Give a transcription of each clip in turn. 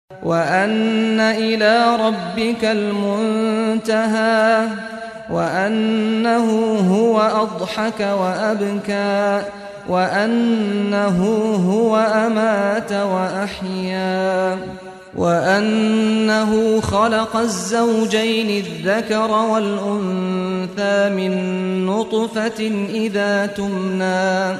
وأن إلى ربك المنتهى وأنه هو أضحك وأبكى وأنه هو أمات وأحيا وأنه خلق الزوجين الذكر والأنثى من نطفة إذا تمنى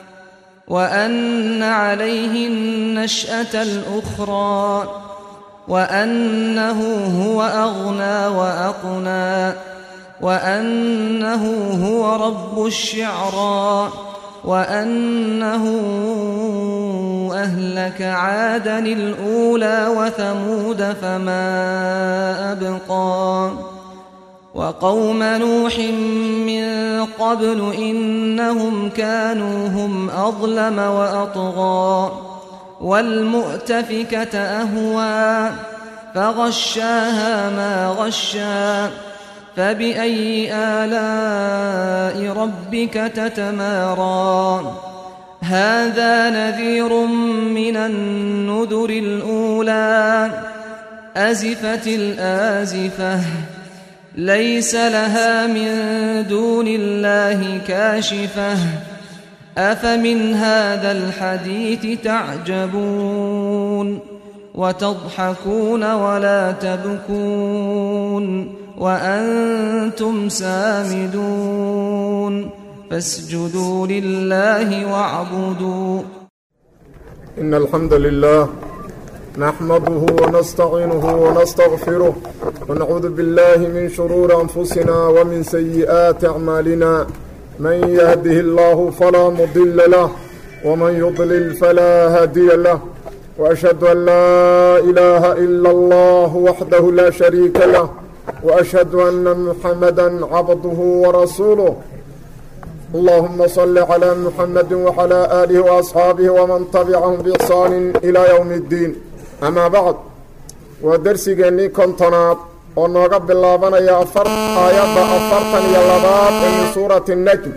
وأن عليه النشأة الأخرى وأنه هو أغنى وأقنى وأنه هو رب الشعرى وأنه أهلك عادا الأولى وثمود فما أبقى وقوم نوح من قبل إنهم كانوا هم أظلم وأطغى والمؤتفكة أهوى فغشاها ما غشى فبأي آلاء ربك تتمارى هذا نذير من النذر الأولى أزفت الآزفة ليس لها من دون الله كاشفة أفمن هذا الحديث تعجبون وتضحكون ولا تبكون وأنتم سامدون فاسجدوا لله واعبدوا إن الحمد لله نحمده ونستعينه ونستغفره ونعوذ بالله من شرور أنفسنا ومن سيئات أعمالنا من يهده الله فلا مضل له ومن يضلل فلا هادي له وأشهد أن لا إله إلا الله وحده لا شريك له وأشهد أن محمدا عبده ورسوله اللهم صل على محمد وعلى آله وأصحاabه وman تبعهم بإحsaan إلى yوم الdiin أmا bعd waa dersigeennii kontonaad oo nooga bilaabanaya aayadda afartan iyo labaad ee min suurati الnjm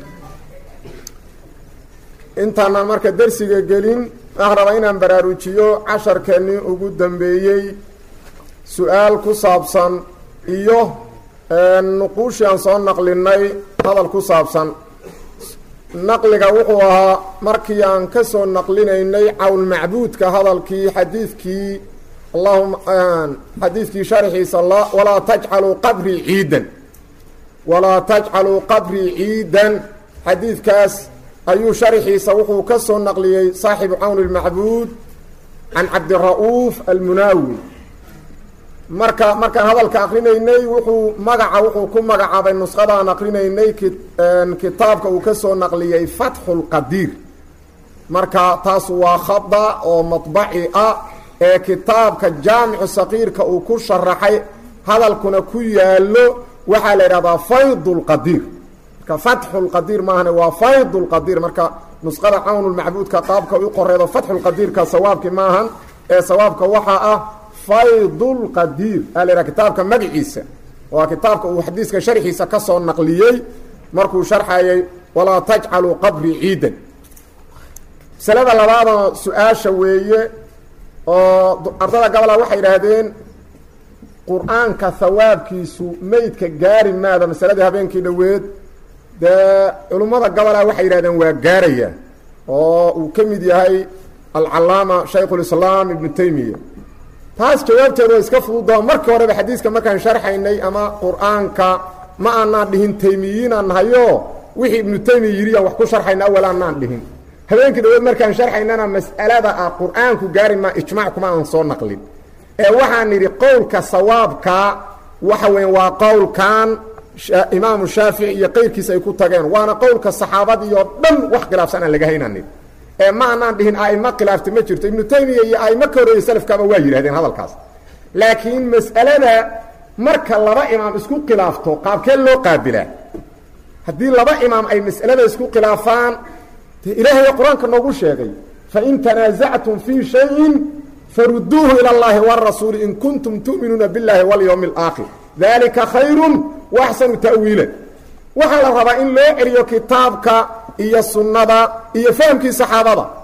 intaanaan marka dersiga gelin waxaan rabaa inaan baraarujiyo casharkeennii ugu dambeeyey su-aal ku saabsan iyo nuquushii aan soo naqlinay hadal ku saabsan naqliga wuxuu ahaa markii aan ka soo naqlinaynay cawnmacbuudka hadalkii xadiidkii allahuma xadiidkii sharxiisa walaa tajcaluu qabrii ciidan walaa tajcaluu qabrii ciidan xadiidkaas ayuu sharxiisa wuxuu ka soo naqliyey saaxibu cawn اlmacbuud can cabdira'uuf almunaawi marka markaan hadalka akrinaynay wuxuu magaca wuxuu ku magacaabay nusqadaan akrinaynay kitaabka uu ka soo naqliyey fatxu lqadiir marka taas waa khada oo maطbaci ah ee kitaabka jaamicu saqiirka uu ku sharaxay hadalkuna ku yaalo waxaa la idhahdaa fayd lqadiir marka fatxu lqadiir maahane waa fayd lqadiir marka nusqada cawn lmacbuudka qaabka u qoreedo fatxu lqadiirka sawaabki maahan ee sawaabka waxaa ah faydulqadiir aa la yidhaha kitaabka magaciisa waa kitaabka uu xadiiska sharxiisa ka soo naqliyey markuu sharxayay walaa tajcaluu qabrii ciidan masalada labaadoo su-aasha weeye oo ardada gabola waxay idhaahdeen qur-aanka hawaabkiisu meydka gaari maada masaladii habeenkii dhoweed dee culummada gabola waxay yidhahdeen waa gaaraya oo uu ka mid yahay alcalaama shaykhulislaam ibnu taymiya taas jawaabteedu waa iska fududoo markii horeba xadiiska markaan sharxaynay ama qur-aanka ma aanaan dhihin taymiyiinaan nahayo wixii ibnu taymiya yidhi aan wax ku sharxayna awal aanaan dhihin habeenkii dhawood markaan sharxaynana mas'alada ah qur-aanku gaari maa ijmac kuma aan soo naqlin ee waxaan nidhi qowlka sawaabka waxa weya waa qowlkan imaamu shaafici iyo qeyrkiisa ay ku tageen waana qowlka saxaabadii oo dhan wax khilaafsan aan laga haynan nidhi ee ma anaan dhihin aimo khilaafta ma jirto ibnu taymiya iyo aimo ka horreeyey salafkaaba waa yidhahdeen hadalkaas laakiin mas'alada marka laba imaam isku khilaafto qaabkee loo qaabilaa haddii laba imaam ay mas'alada isku khilaafaan de ilaahay qur-aanka noogu sheegay fain tanaasactum fii shayin faruduuhu ila اllahi wاrasuuli in kuntum tu'minuuna biاllahi walyowmi اlaakhir dalika khayru waaxsanu ta'wiila waxaa la rabaa in loo celiyo kitaabka iyo sunnada iyo fahamkii saxaabada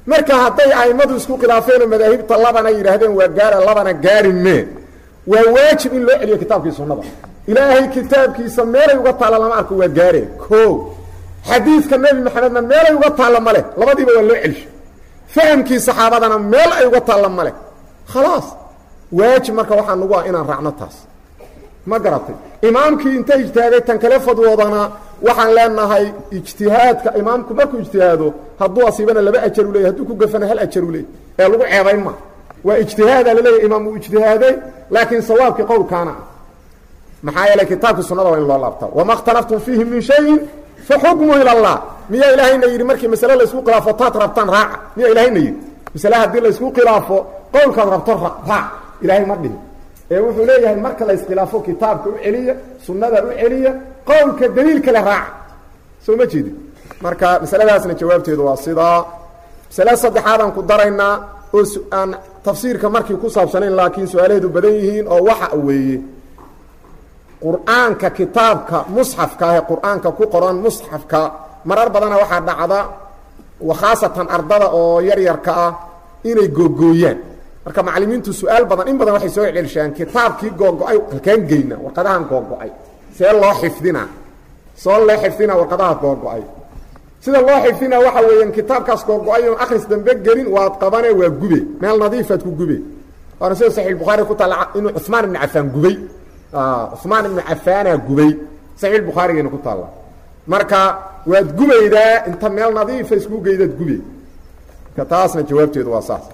marka hadday a'immadu isku khilaafeenoo madaahibta labana yidhaahdeen waa gaara labana gaari mee waa waajib in loo celiyo kitaabkii sunnada ilaahay kitaabkiisa meelay uga taalla lama arko waa gaare o xadiidka nebi maxamedna meelay uga taalla ma leh labadiiba waa loo celisho fahamkii saxaabadana meel ay uga taalla ma leh khalaas waajib marka waxaa nagu ah inaan raacno taas ma garatay imaamkii inta ijtihaaday tan kale fadwoodana waxaan leenahay ijtihaadka imaamku markuu ijtihaado hadduu asiibana laba ajar u leeyay hadduu ku gafana hal ajar u leeyay ee lagu ceebayn ma waa ijtihaadaa laleeyahy imaam uu ijtihaaday laakiin sawaabkii qowlkaana ah maxaa yeelay kitaabka sunnada waa in loo laabtaa wama اkhtalaftum fiihi min shayin faxukmu ilى اllah miyaa ilaahayna yidhi markii masale laysku khilaafo taad rabtaan raaca miyaa ilaahayna yidhi masale haddii laysku khilaafo qowlkaad rabto raac ilaahay ma dhihin ee wuxuu leeyahay marka la iskhilaafo kitaabka u celiya sunnada u celiya qowlka daliil kale raaca soo ma jeedin marka masaladaasna jawaabteedu waa sidaa masale saddexaadaan ku daraynaa oo aan tafsiirka markii ku saabsanayn laakiin su-aalaheedu badan yihiin oo waxa weeye qur-aanka kitaabka musxafka ah ee qur-aanka ku qoran musxafka marar badana waxaa dhacda khaasatan ardada oo yaryarka ah inay googooyaan marka macalimiintu su-aal badan in badan waxay soo celcelishaan kitaabkii googo-ay halkaan geyna warqadahan googo-ay see loo xifdinaa soo loo xifdinaa warqadaha googo-ay sida loo xifdinaa waxa weeyaan kitaabkaas googo-ay oon akhris dambe gelin waad qabane waa gube meel nadiifaad ku gube waana sida saxiix bukhaari ku taalla inuu cumaan ibnu cafaan gubay cumaan ibnu cafaanaa gubay saxiix bukhaarigayna ku taalla marka waad gubaydaa inta meel nadiifa isku geydaad gube marka taasna jawaabteedu waa saas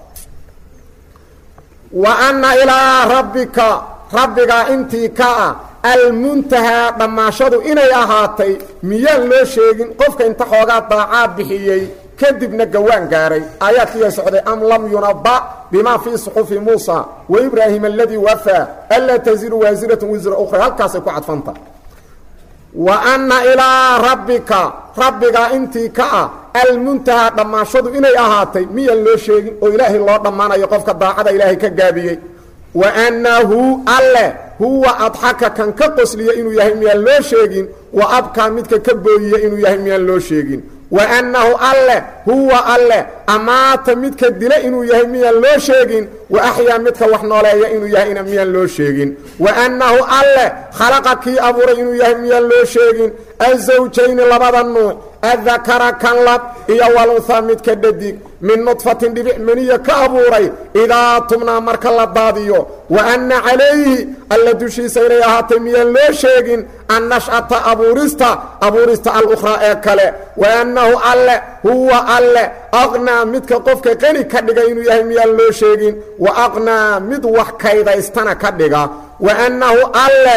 wa anna ilaa rabbika rabbigaa intii ka ah almuntahaa dhammaashadu inay ahaatay miyaan loo sheegin qofka inta xoogaa daacaa bixiyey kadibna gawaan gaaray aayaadkiiyaa socday am lam yunaba bimaa fii suxufi muusa wa ibraahim aladii wafaa anlaa taziru waasiratu wisra ukhra halkaasay ku cadfanta wa anna ilaa rabbika rabbigaa intii ka ah almuntahaa dhammaashadu inay ahaatay miyaan loo sheegin oo ilaahay loo dhammaanayo qofka daacada ilaahay ka gaabiyey wa annahu alle huwa adxaka kan ka qosliya inuu yahay miyaan loo sheegin wa abkaa midka ka booyiya inuu yahay miyaan loo sheegin wa annahu alle huwa alle amaata midka dila inuu yahay miyaan loo sheegin wa axyaa midka wax nooleeya inuu yahayna miyaan loo sheegin wa annahu alle khalaqa kii abuuray inuu yahay miyaan loo sheegin azawjayni labada nuuc adakara kan lab iyo walunhaa midka dhadig min nudfatin dhibic meniya ka abuuray idaa tumnaa marka la daadiyo wa anna calayhi alla dushiisa inay ahaatay miyaan loo sheegin annash'ata abuurista abuurista alukhraa ee kale wa annahu alle huwa alle aqnaa midka qofka qani ka dhiga inuu yahay miyaan loo sheegin wa aqnaa mid wax kaydaystana ka dhiga wa annahu alle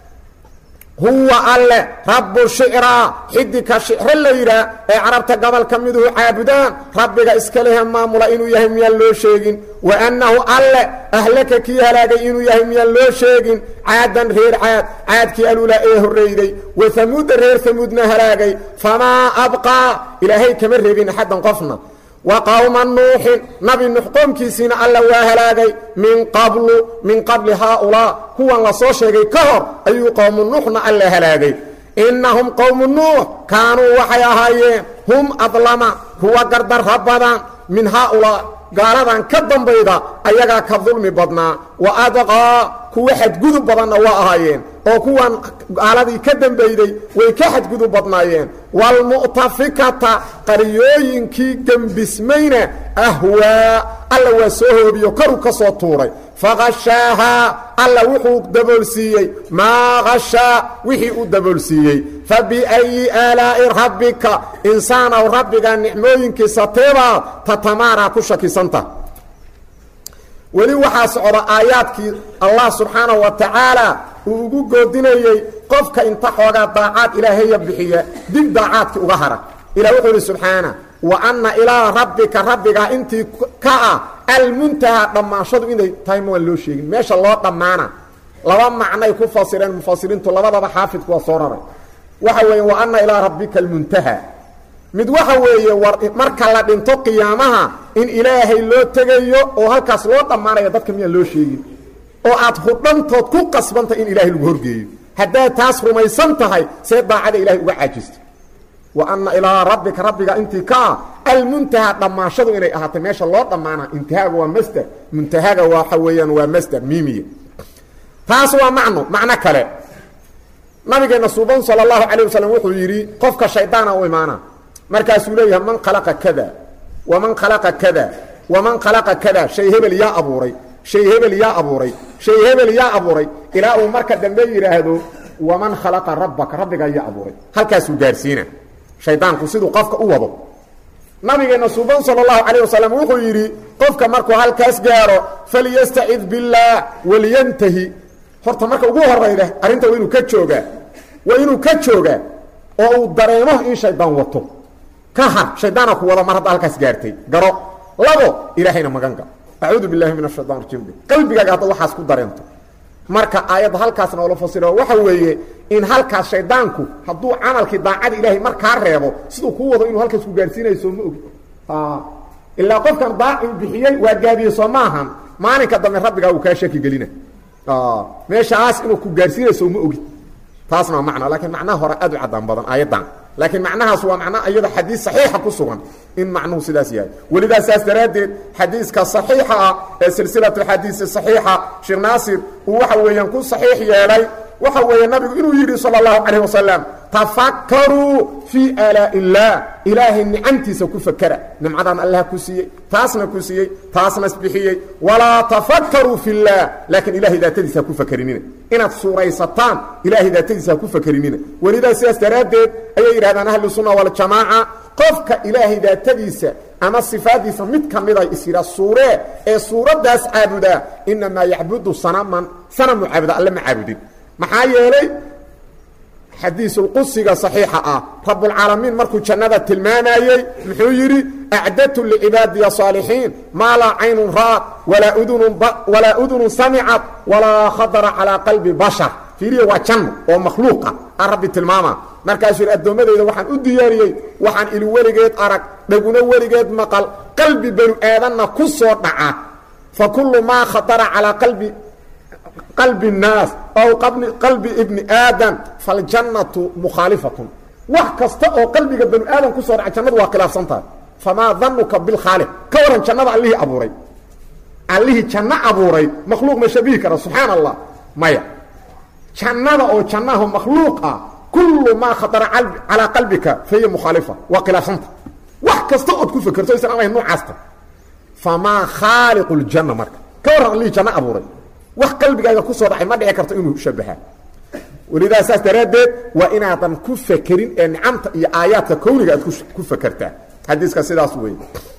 huwa alle rabbu shicraa xidika shicro la yidhaah ee carabta gobolka miduhu caabudaan rabbiga iska lehe maamula inuu yahay miyaan loo sheegin wa annahu alle ahlaka kii halaagay inuu yahay miyaan loo sheegin caadan reer caad caadkii alulaa ee horreyday wa hamuudda reer hamuudna halaagay famaa abqaa ilaahay kama reebin axaddan qofna wa qowma nuuxin nabi nuux qoomkiisiina alla waa halaagay min qablu min qabli haaulaa kuwan la soo sheegay ka hor ayuu qowmu nuuxna alla halaagay innahum qowmu nuux kaanuu waxay ahaayeen hum adlama kuwa gardarra badan min haaulaa gaaladan ka dambayda ayagaa ka dulmi badnaa wa adqaa kuwa xadgudub badanna waa ahaayeen oo kuwan gaaladii ka dambayday way ka xadgudub badnaayeen waalmu'tafikata qaryooyinkii gembismayna ahwaa alla waa soo hoobiyo karu ka soo tuuray faqashaahaa alla wuxuu daboolsiiyey maa qashaa wixii u daboolsiiyey fa biayi aalaa'i rabbika insaanow rabbiga nicmooyinkiisa teebaad tatamaaraa ku shakisanta weli waxaa socda aayaadkii allah subxaanahu wa tacaala uu ugu goodinayey qofka inta xoogaa daacaad ilaahaya bixiya dib daacaadkii uga hara ilah wuxuu ihi subxaana wa anna ilaa rabbika rabbigaa intii ka ah almuntahaa dhammaanshadu inay tahay ma waan loo sheegin meesha loo dhammaana laba macnay ku fasireen mufasiriintu labadaba xaafidku waa soo raray waxa weeye wa anna ilaa rabbika almuntaha mid waxa weeye war marka la dhinto qiyaamaha in ilaahay loo tegayo oo halkaas loo dhammaanayo dadka miyaan loo sheegin oo aad hudhantood ku qasbantahay in ilaahay lagu horgeeyo haddaad taas rumaysan tahay see daacada ilahay uga caajista wa anna ilaa rabbika rabbiga intii ka ah almuntahaa dhammaashadu inay ahaatay meesha loo dhammaana intihaaga waa masder muntahaga waxa weeyaan waa masder miimiya taas waa macno macno kale nabigeena suuban sala allahu calayh wasalam wuxuu yidhi qofka shaydaana u imaana markaasuu leeyahay man khalaqa kada waman khalaqa kada waman khalaqa kada shay hebel yaa abuuray shay hebel yaa abuuray shay hebel yaa abuuray ilaa uu marka dambe yidhaahdo waman khalaqa rabbaka rabbigaa yaa abuuray halkaasuu gaarsiina shaydaanku siduu qofka u wado nabigeena suuban sala allahu calayh wasalam wuxuu yidhi qofka markuu halkaas gaaro falyastacid billaah waliyantahi horta marka ugu horayda arrinta waa inuu ka joogaa waa inuu ka joogaa oo uu dareemo in shaydaan wato ka har shaydaana ku wada mar hadda halkaas gaartay garo labo ilaahayna magan gal acuudu billahi min ashaytan rajim qalbigaaga hadda waxaas ku dareento marka aayadda halkaas noola fasiro waxa weeye in halkaas shaydaanku hadduu camalkii daacada ilaahay markaa reebo siduu kuu wado inuu halkaas ku gaarsiinayso ma ogi ilaa qofkan daaci bixiyey waa gaabiyey soo maahan maalinka dambe rabbigaa uu kaa shaki gelina meeshaas inuu ku gaarsiinayso ma ogid taasna waa macno laakiin macnaha hore aad u caddaan badan aayaddan laakiin macnahaas waa macna iyada xadiis saxiixa ku sugan in macnuhu sidaas yahay welidaa saas daraaddeed xadiiska saxiixa ah ee silsilatu xadiisi saxiixa sheekh naasir uu waxa weeyaan ku saxiix yeelay waxa weeye nabigu inuu yidhi sala allahu calayh wasalam tafakkaruu fii aalaa illaah ilaahay nicamtiisa ku fakera nimcadan allah ku siiyey taasna ku siiyey taasna isbixiyey walaa tafakkaruu fi llaah laakiin ilahay daatadiisa ha ku fakerinina inaad suuraysataan ilaahay daatadiisa ha ku fakerinina welidaa sidaas daraaddeed ayay yidhahdaan ahlu sunna waljamaaca qofka ilaahay daatadiisa ama sifaadiisa mid ka mida is yidhaa suuree ee suuraddaas caabudaa inamaa yacbudu sanaman sanamu caabuda alle ma caabudin maxaa yeelay xadiisulqusiga saxiixa ah rabbulcaalamiin markuu jannada tilmaamayey muxuu yidhi acdatu licibaadiya saalixiin maa laa caynun ra'ad walaa udunun walaa udunun samicad walaa khadara calaa qalbi bashar fiiriya waa janno oo makhluuqa a rabbi tilmaama markaasuu yidhi addoommadayda waxaan u diyaariyey waxaan ili weligeed arag dhaguna weligeed maqal qalbi banu aadanna ku soo dhaca fa kullu maa khadara calaa qalbi qalbi الnaas aw qalbi ibni aadam faاljannatu mukhaalifatun wax kasta oo qalbiga banu aadam ku soo dhaca jannadu waa khilaafsan tahay famaa danuka bilkhaaliq ka waran jannada allihii abuuray allihii janno abuuray makhluuq ma shabihi kara subxaan allah maya jannada oo jannaha makhluuq ah kullu maa khatara calaa qalbika fahiya mukhaalifa waa khilaafsanta wax kasta ood ku fekerto aysan ahayn noocaasta famaa khaaliqu ljanna marka ka waran allihii janno abuuray wax qalbigaaga ku soo dhacay ma dhici karto inuu shabahaa welidaa saas daraaddeed waa inaadan ku fekerin ee nicamta iyo aayaadka kowniga aad ku fekertaa xadiiska sidaas wey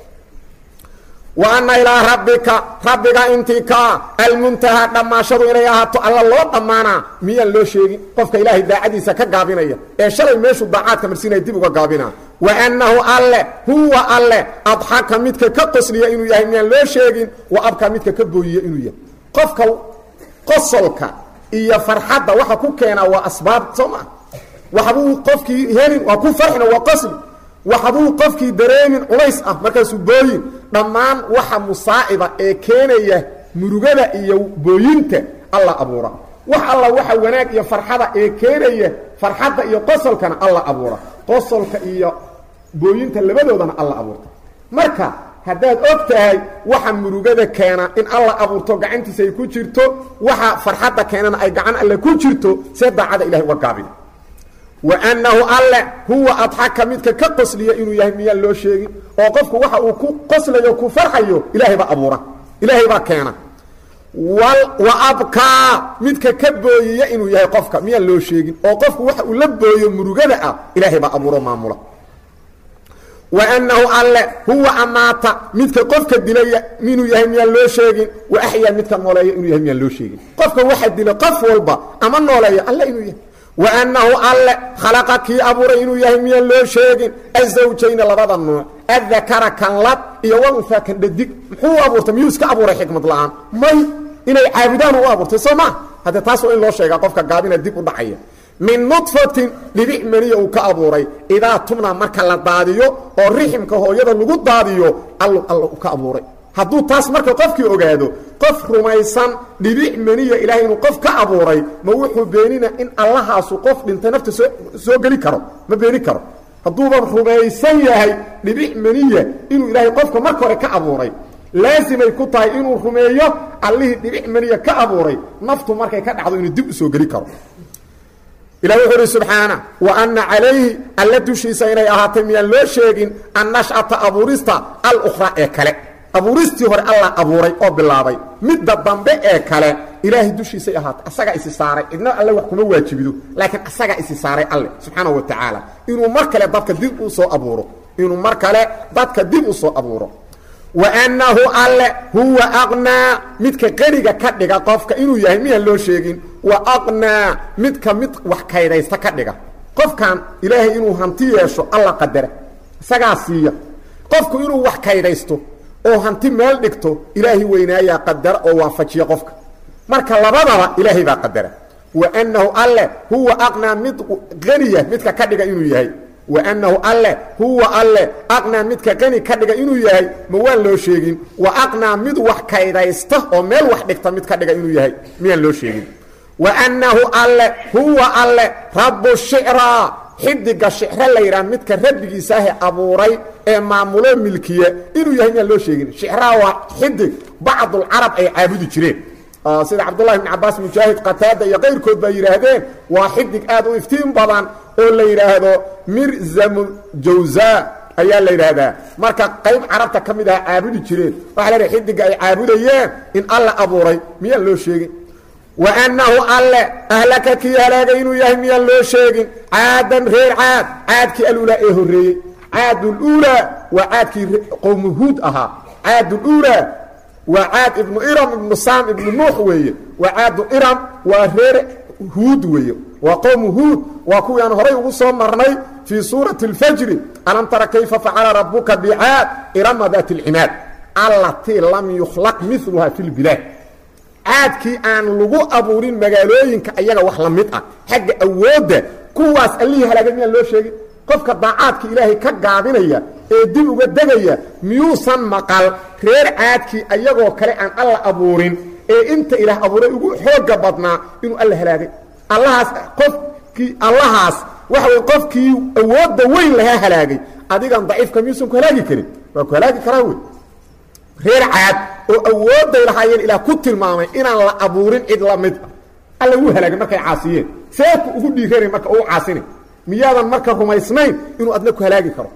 wa anna ilaa rabbika rabbiga intii kaa almuntahaa dhammaashadu inay ahaato alla loo dhammaanaa miyaan loo sheegin qofka ilaahay daacadiisa ka gaabinaya ee shalay meeshuu daacaadka marsiinaya dib uga gaabinaa wa annahu alle huwa alle adxaka midka ka qosliya inuu yahay miyaan loo sheegin wa abka midka ka booyiya inuu yahay qofka qosolka iyo farxadda waxa ku keenaa waa asbaab soo maa waxbuu qofkii helin waa ku farxina waa qosli waxbuu qofkii dareemin culays ah markaasuu booyin dhammaan waxa musaaciba ee keenaya murugada iyo booyinta alla abuura wax alla waxa wanaag iyo farxada ee keenaya farxadda iyo qosolkana alla abuura qosolka iyo booyinta labadoodana alla abuurta marka haddaad og tahay waxa murugada keena in alla abuurto gacantiisa ay ku jirto waxa farxadda keenana ay gacan alle ku jirto see daacada ilahay uga gaabina wa annahu alle huwa adxaka midka ka qosliya inuu yahay miyaan loo sheegin oo qofku waxa uu ku qoslayo ku farxayo ilaahay baa abuura ilaahay baa keena wa abkaa midka ka booyiya inuu yahay qofka miyaan loo sheegin oo qofku waxa uu la booyo murugada ah ilaahay baa abuuro maamula wa annahu alle huwa amaata midka qofka dilaya inuu yahay miyaan loo sheegin wa axyaa midka nooleeya inuu yahay miyaan loo sheegin qofka waxa dila qof walba ama nooleeya alle inuu yahay wa annahu alle khalaqa kii abuuray inuu yahay miyaan loo sheegin azawjayna labada nuuc adakara kan lab iyo walunfaa kan dhadig muxuu abuurtay miyuu iska abuuray xikmad la-aan may inay caabudaan u abuurtay soo maa haddee taas waa in loo sheegaa qofka gaabina dib u dhacaya min nudfatin dhibic maniya uu ka abuuray idaa tubna marka la daadiyo oo riximka hooyada lagu daadiyo allu alla u ka abuuray hadduu taas marka qofkii ogaado qof rumaysan dhibic maniya ilaahay inuu qof ka abuuray ma wuxuu beenina in allahaasu qof dhintay nafta soo soo geli karo ma beeni karo hadduuban rumaysan yahay dhibic maniya inuu ilaahay qofka marka hore ka abuuray laasimay ku tahay inuu rumeeyo allihii dhibic maniya ka abuuray naftu markay ka dhacdo inuu dib u soo geli karo ilah wuxuu uhi subxaana wa anna calayhi alla dushiisa inay ahaatay miyaan loo sheegin annashcata abuurista alukhraa ee kale abuuristii hore alla abuuray oo bilaabay midda dambe ee kale ilaahay dushiisay ahaatay asagaa isi saaray cidna alle wax kuma waajibido laakiin asagaa isi saaray alle subxaana wa tacaala inuu mar kale dadka dib u soo abuuro inuu mar kale dadka dib u soo abuuro wa annahu alle huwa aqnaa midka qeniga ka dhiga qofka inuu yahay miyaan loo sheegin wa aqnaa midka mid wax kaydaysta ka dhiga qofkan ilaahay inuu hanti yeesho alla qadara isagaa siiya qofku inuu wax kaydaysto oo hanti meel dhigto ilaahay weynaayaa qadara oo waafajiya qofka marka labadaba ilaahay baa qadara wa annahu alle huwa aqnaa mid qaniya midka ka dhiga inuu yahay wa annahu alle huwa alle aqnaa midka qani ka dhiga inuu yahay ma waan loo sheegin wa aqnaa mid wax kaydaysta oo meel wax dhigta mid ka dhiga inuu yahay miyaan loo sheegin wa annahu alle huwa alle rabbu shicraa xidiga shicro la yidhaha midka rabbigiisaahe abuuray ee maamulo milkiya inuu yahay miyaan loo sheegin shicraa waa xidig bacdulcarab ay caabudi jireen sida cabdullahi bn cabaas mujaahid qataada iyo qayrkood baa yidhaahdeen waa xidig aad u iftiin badan oo la yidhaahdo mirzamu jawza ayaa la yidhaahdaa marka qayb carabta ka mid aha caabudi jireen waxaa la dhahay xidiga ay caabudayeen in alla abuuray miyaan loo sheegin wa annahu alle ahlaka kii halaagay inuu yahay miyaan loo sheegin caadan reer caad caadkii alulaa ee horreeyey caaduluulaa waa caadkii qowmu huud ahaa caaduluulaa waa caad ibnu iram ibnu saam ibnu nuux weeye waa caadu iram waa reer huud weeye waa qowmu huud waa kuwii aan horay ugu soo marnay fii suurati اlfajri alam tara kayfa facala rabuka bicaad irama daati اlcimaad allatii lam yukhlaq miluha fi lbilaad caadkii aan lagu abuurin magaalooyinka ayaga wax la mid ah xagga awoodda kuwaas allihii halaagay miyaan loo sheegin qofka daacaadka ilaahay ka gaabinaya ee dib uga degaya miyuusan maqal reer caadkii ayagoo kale aan alla abuurin ee inta ilaah abuuray ugu xooga badnaa inuu alla halaagay allahaas qofkii allahaas waxa wey qofkii awoodda weyn lahaa halaagay adigan daciifka miyuusan ku halaagi karin waa ku halaagi karaa wey reer caad oo awoodday lahaayeen ilaah ku tilmaamay inaan la abuurin cid la mid ah alla wuu halaagay markay caasiyeen seeku ugu dhiiranay marka uu caasinay miyaadan marka rumaysnayn inuu adna ku halaagi karo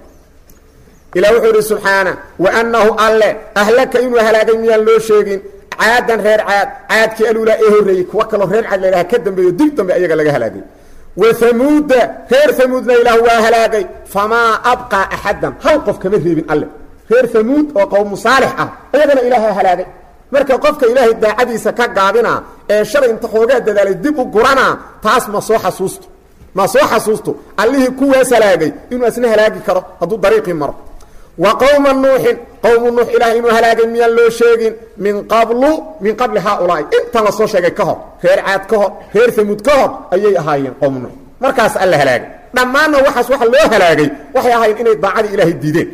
ilah wuxuu idhi subxaana wa annahu alle ahlaka inuu halaagay miyaan loo sheegin caadan reer caad caadkii alulaa ee horreeyey kuwa kaloo reer caad ladhaha ka dambeeyo dib dambe ayaga laga halaagay wa hamuuda reer hamuudna ilaah waa halaagay famaa abqaa axadan hal qof kama reebin alle reer hamuud oo qowmu saalix ah ayagana ilaaha halaagay marka qofka ilaahay daacadiisa ka gaabina ee shalay inta xoogaa dadaalay dib u gurana taas ma soo xasuusto ma soo xasuusto allihii kuwaas halaagay inuu asna halaagi karo hadduu dariiqii maro wa qowma nuuxin qowmu nuux ilaah inuu halaagay miyaan loo sheegin min qablu min qabli haaulaa'i intan la soo sheegay ka hor reer caad ka hor reer hamuud ka hor ayay ahaayeen qowmu nuux markaas alla halaagay dhammaanna waxaas waxa loo halaagay waxay ahaayeen inay daacadii ilaahay diideen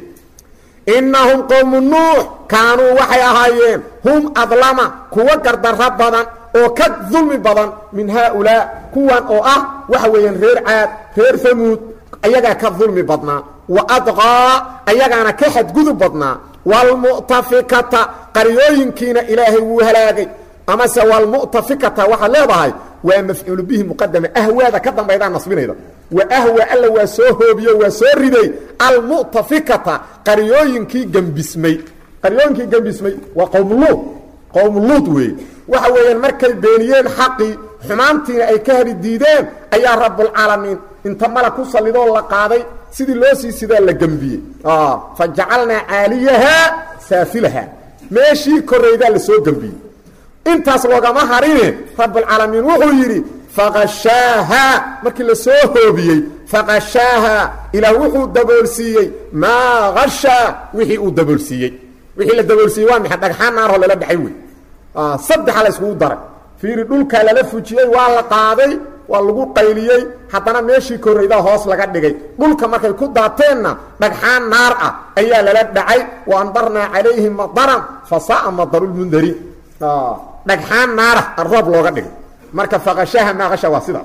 innahum qowmu nuux kaanuu waxay ahaayeen hum adlama kuwa gardarro badan oo ka dulmi badan min haaulaa kuwan oo ah waxa weeyaan reer caad reer hamuud ayagaa ka dulmi badnaa wa adqaa ayagaana ka xadgudub badnaa waalmu'tafikata qaryooyinkiina ilaahay wuu halaagay amase waalmu'tafikata waxaad leedahay waa mafcuulu bihi muqadama ahwaada ka dambaydaa nasbinayda wa ahwa alla waa soo hoobiyo waa soo riday almu'tafikata qaryooyinkii gembismay qaryooyinkii gembismay waa qowmuluud qowmuluud weeye waxa weeyaan markay beeniyeen xaqii xumaantiina ay ka hadi diideen ayaa rabbulcaalamiin inta mala ku sallidoo la qaaday sidii loo sii sidaa la gembiyey fa jacalnaa caaliyahaa saafilaha meeshii korraydaa la soo gembiyey intaas loogama harine rabbulcaalamiin wuxuu yidhi faqashaaha markii la soo hoobiyey faqashaaha ilaah wuxuu daboolsiiyey maa hashaa wixii uu daboolsiiyey wixii la daboolsiiyey waa maxay dhagxaan naaroo lala dhexay wey saddexa la iskugu daray fiiri dhulkaa lala fujiyey waa la qaaday waa lagu qayliyey haddana meeshii korraydaa hoos laga dhigay dhulka markay ku daateenna dhagxaan naar ah ayaa lala dhacay wa andarnaa calayhim madaran fa sa'a madarulmundariin dhagxaan naarah roob looga dhigay marka faqashaha maaqasha waa sidaas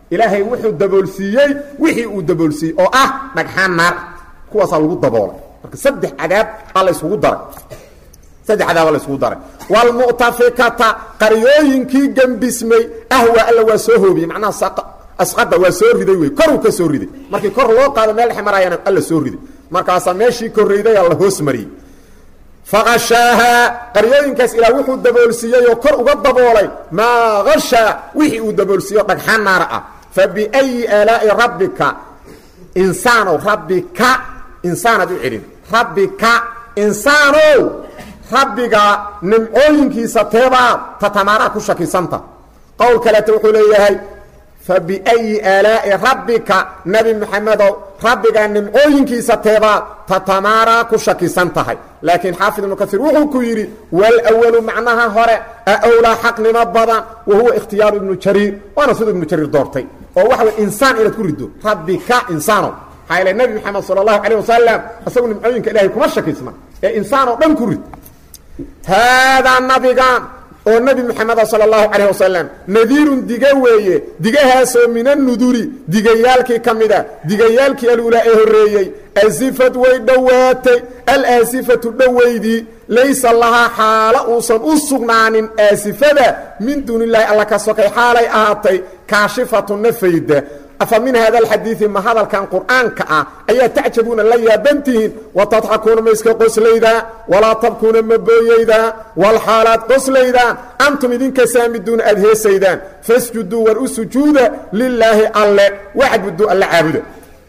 ilaahay wuxuu daboolsiiyey wixii uu daboolsiiyey oo ah dhagxaan naar kuwaasaa lagu daboolay marka saddex cadaab aa la isugu daray saddex cadaaba la isugu daray waalmu'tafikata qaryooyinkii gembismay ahwa alla waa soo hoobiyey macnaha asqada waa soo riday wey koruu ka soo riday markii kor loo qaado meel dhexe maraayana alla soo riday markaasaa meeshii korrayday alla hoos mariyey faqashaahaa qaryooyinkaas ilaah wuxuu daboolsiiyey oo kor uga daboolay maa hashaa wixii uu daboolsiiyo dhagxaan naara ah fa biayi aalaa'i rabbika insaanow rabbika insaanaad u celin rabbika insaanow rabbiga nimcooyinkiisa teebaad tatamaaraa ku shakisanta qowl kaleeta wuxuu leeyahay fabiayi aalaa'i rabbika nebi moxamedow rabbigaa nimcooyinkiisa teebaad tatamaaraa ku shakisan tahay laakiin xaafid ibnu kaiir wuxuu ku yidhi walawalu macnaha hore awlaa xaqnimo badan wa huwa ikhtiyaaru ibnu jariir waana siduu ibnu jariir doortay oo waxa way insaan inaad ku riddo rabbika insaanow maxaa yeele nebi moxamed sala allahu calayh wasalam isagu nimcooyinka ilahay kuma shakisna ee insaan oo dhan ku rid haadaa nabigan oo nebi moxameda sala allahu calayh wasalam nadiirun diga weeye digahaasoo min annuduri digayaalkii ka mid a digayaalkii alulaa ee horreeyey asifad way dhowaatay alaasifatu dhowaydii laysa lahaa xaalo uusan u sugnaanin aasifada min duunillaahi alla ka sokay xaalay ahaatay kaashifatu nafayda afa min hada alxadiidi ma hadalkan qur'aanka ah ayaa tacjabuuna la yaabantihiin wa tadxakuuna ma iska qoslaydaan walaa tabkuuna ma booyaydaan walxaalaad qoslaydaan antum idinka saamiduuna aad heesaydaan fasjuduu war u sujuuda lilaahi alle wacbuduu alla caabuda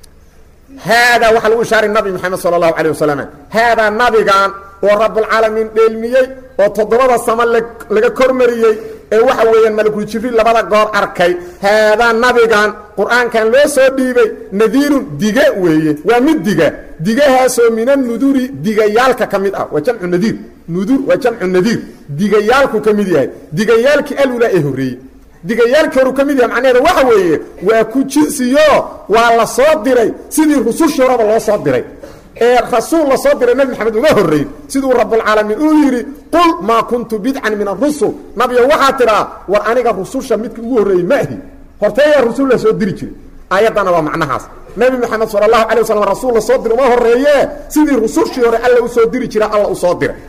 haadaa waxaa lagu ishaaray nabi moxamed sala allahu calay wasalam haadaa nabigan oo rabbulcaalamiin dheelmiyey oo toddobada samo laga kormariyey ee waxa weeyaan malakul jibriil labada goor arkay haadaa nabigan qur-aankan loo soo dhiibay nadiirun dige weeye waa mid diga digahaasoo min annuduri digayaalka ka mid ah waa jamcu nadiir nudur waa jamcu nadiir digayaalku ka mid yahay digayaalkii alula ee horreeyey digayaalkii horu ka mid yahay macnaheeda waxa weeye waa ku jinsiyo waa la soo diray sidii rusushii horeba loo soo diray ee rasuul la soo diray nebi maxamed uga horreey siduu rabbulcaalamiin uu yidhi qul maa kuntu bidcan min arusul nabiyo waxaa tidhaa war aniga rususha midka ugu horreeyey ma ahi horteeyaa rusul la soo diri jiray aayaddana waa macnahaas nebi moxamed sala allahu alay waslam rasuul la soo dira uma horreeye sidii rusushii hore alla u soo diri jira alla u soo diray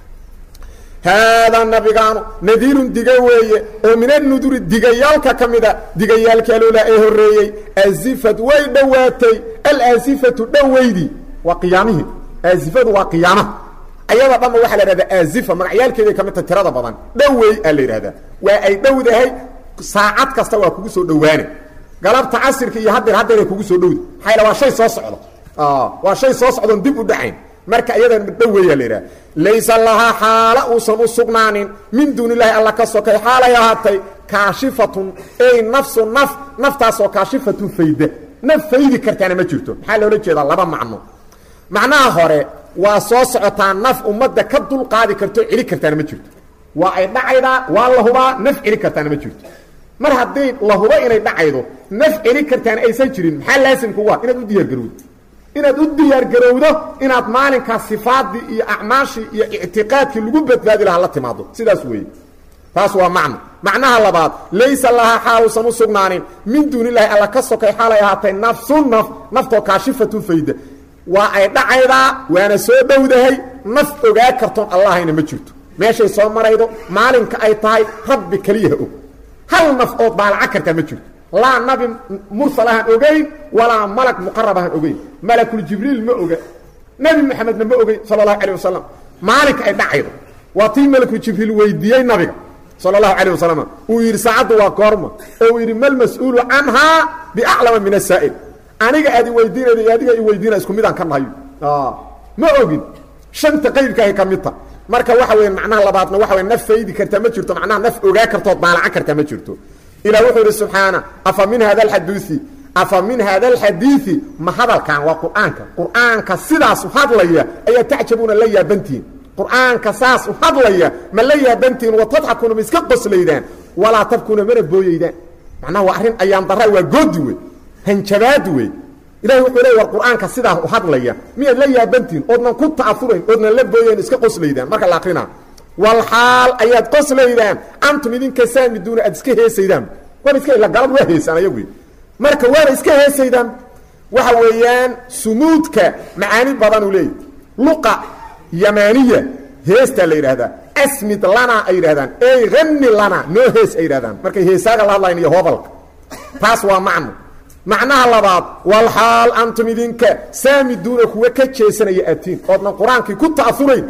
haadaa nabigaanu nadiirun diga weeye oo min annuduri digayaalka ka mida digayaalkii aloola ee horreeyey asifad way dhowaatay alaasifatu dhowaydii waa qiyaamihii aasifadu waa qiyaamaha ayada dhanba waxaa la ihahdaa aazifa magacyaalkeeday ka mid tahay tirada badan dhowey aa la yidhahdaa waa ay dhowdahay saacad kasta waa kugu soo dhowaane galabta casirka iyo hadeer hadeeray kugu soo dhowda maxaa yal waa shay soo socdo waa shay soo socdoon dib u dhacayn marka iyadan dhoweeyaa la yidhaha laysa lahaa xaalo uusan u sugnaanin min duuni illaahi alla ka sokay xaalay ahaatay kaashifatun ey nafsu naf naftaasoo kaashifatun fayda naf faydi kartaana ma jirto maxaa loola jeedaa laba macno macnaha hore waa soo socotaa naf ummadda ka dulqaadi karto celi kartaana ma jirto waa ay dhacaydaa waa la hubaa naf celi kartaana ma jirto mar hadday la hubo inay dhacaydo naf celi kartaana aysan jirin maxaa laasimkugu ah inaad u diyaargarowdo inaad u diyaargarowdo inaad maalinkaas sifaadii iyo acmaashii iyo ictiqaadkii lagu badbaadi lahaa la timaado sidaas weeye taas waa macno macnaha labaad laysa lahaa xaaluusan u sugnaanin min duunillahi alla ka sokay xaalay ahaatay nafsun naf naftoo kaashifatun fayda waa ay dhacaydaa waana soo dhowdahay naf ogaa kartoon allahayna ma jirto meeshay soo maraydo maalinka ay tahay rabbi keliyaha og hal naf ood baalaca kartaa ma jirto laa nabi mursal ahaan ogeyn walaa malag muqarab ahaan ogeyn malakuljibriil ma oga nebi moxamedna ma ogeyn sala allahu calah wasalam maalinka ay dhacaydo waa tii malakuljibriil weydiiyey nabiga sala allahu calah wasalam uu yidhi saacaddu waa goorma oo uu yidhi malmas-uulu canhaa biaclama min asaa'il aniga aad i weydiinayda iyo adiga i weydiina isku midaan ka nahayo ma ogin shanta qaybkaahay ka mid ta marka waxa weya macnaha labaadna waxa wey naf faydi kartaa ma jirto macnaha naf ogaa kartood baalacan kartaa ma jirto ilah wuxuu idhi subxaana afa min hada alxadiii afa min hada alxadiidi ma hadalkan waa qur'aanka qur'aanka sidaas u hadlaya ayaa tacjabuuna la yaabantihiin qur'aanka saas u hadlaya ma la yaabantihiin wa tadxakuuna ma iska qoslaydaan walaa tabkuuna mana booyaydaan macnaha waa arrin ayaan daraa waa goodi wey hanjabaad wey ilahi wuxuu leey war qur'aanka sidaas u hadlaya miyaad la yaabantihiin oodnan ku ta'afurayn oodnan la booyayn iska qoslaydaan marka la akrinaa walxaal ayaad qoslaydaan antum idinka saamiduuna aad iska heesaydaan war iska ila galad waa heesaan ayagu marka waana iska heesaydaan waxa weeyaan sumuudka macaani badan uu leeyahy luqa yamaaniya heestaa la yidhaahdaa asmid lana ay yidhahdaan ey hani lana noo hees ay yidhahdaan markay heesaaga la hadlayan iyo hobalka taas waa macno macnaha labaad walxaal antum idinka saamiduuna kuwa ka jeesanaya atiin oodna qur-aankii ku ta'afurayn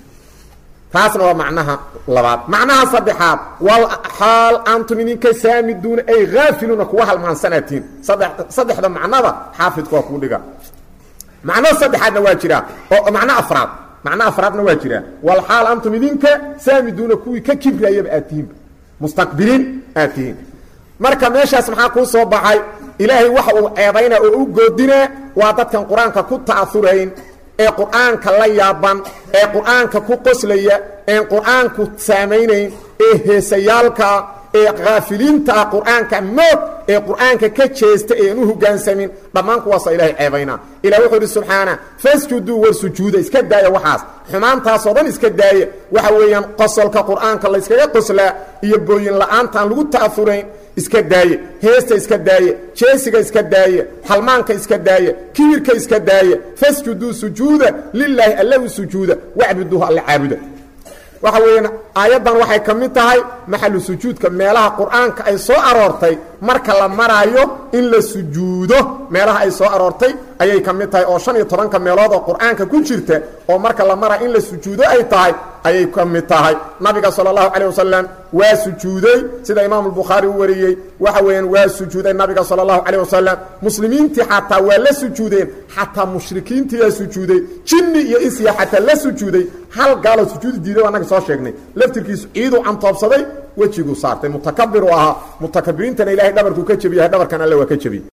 taasna waa macnaha labaad macnaha saddexaad walxaal antum idinka saamiduuna ay haafiluuna kuwa halmaansanaatiin sadde saddexda macnada xaafidku waa kuu dhiga macno saddexaadna waa jiraa oo macno afraad macno afraadna waa jiraa walxaal antum idinka saamiduuna kuwii ka kibrayaba aad tihiinba mustaqbiliin aad tihiin marka meeshaas maxaa kuu soo baxay ilaahay waxa uu ceebaynaa oo u goodinaa waa dadkan qur-aanka ku ta'afurayn ee qur-aanka la yaaban ee qur-aanka ku qoslaya een qur-aanku saamaynayn ee heesayaalka ee kaafiliinta ah qur-aanka moog ee qur-aanka ka jeesta ee aan u hogaansamin dhammaan kuwaasa ilahay ceebaynaa ilah wuxuu idhi subxaana fasjuduu war sujuuda iska daaya waxaas xumaantaasoo dhan iska daaya waxa weeyaan qosolka qur-aanka la yskaga qoslaa iyo booyin la-aantaan lagu ta'afurayn iska daaye heesta iska daaye jeesiga iska daaye halmaanka iska daaye kibirka iska daaye fasjuduu sujuuda lilaahi alla u sujuuda wacbuduuhu alla caabuda waxa weeyaan aayaddan waxay ka mid tahay maxalu sujuudka meelaha qur-aanka ay soo aroortay marka la maraayo in la sujuudo meelaha ay soo aroortay ayay ka mid tahay oo shan iyo tobanka meelood oo qur-aanka ku jirta oo marka la maraayo in la sujuudo ay tahay ayay ka mid tahay nabiga sala allahu calayh wasalam waa sujuuday sida imaamu albukhaari u wariyey waxa weeyaan waa sujuuday nabiga sala allahu calayh wasalam muslimiintii xataa waa la sujuudeen xataa mushrikiintiyaa sujuuday jinni iyo isya xataa la sujuuday hal gaaloo sujuudi diiday o annaga soo sheegnay laftirkiisu ciiduu cantoobsaday wejiguu saartay mutakabir u ahaa mutakabiriintana ilahay dhabarkuu ka jebiyahay dhabarkan alle waa ka jebiy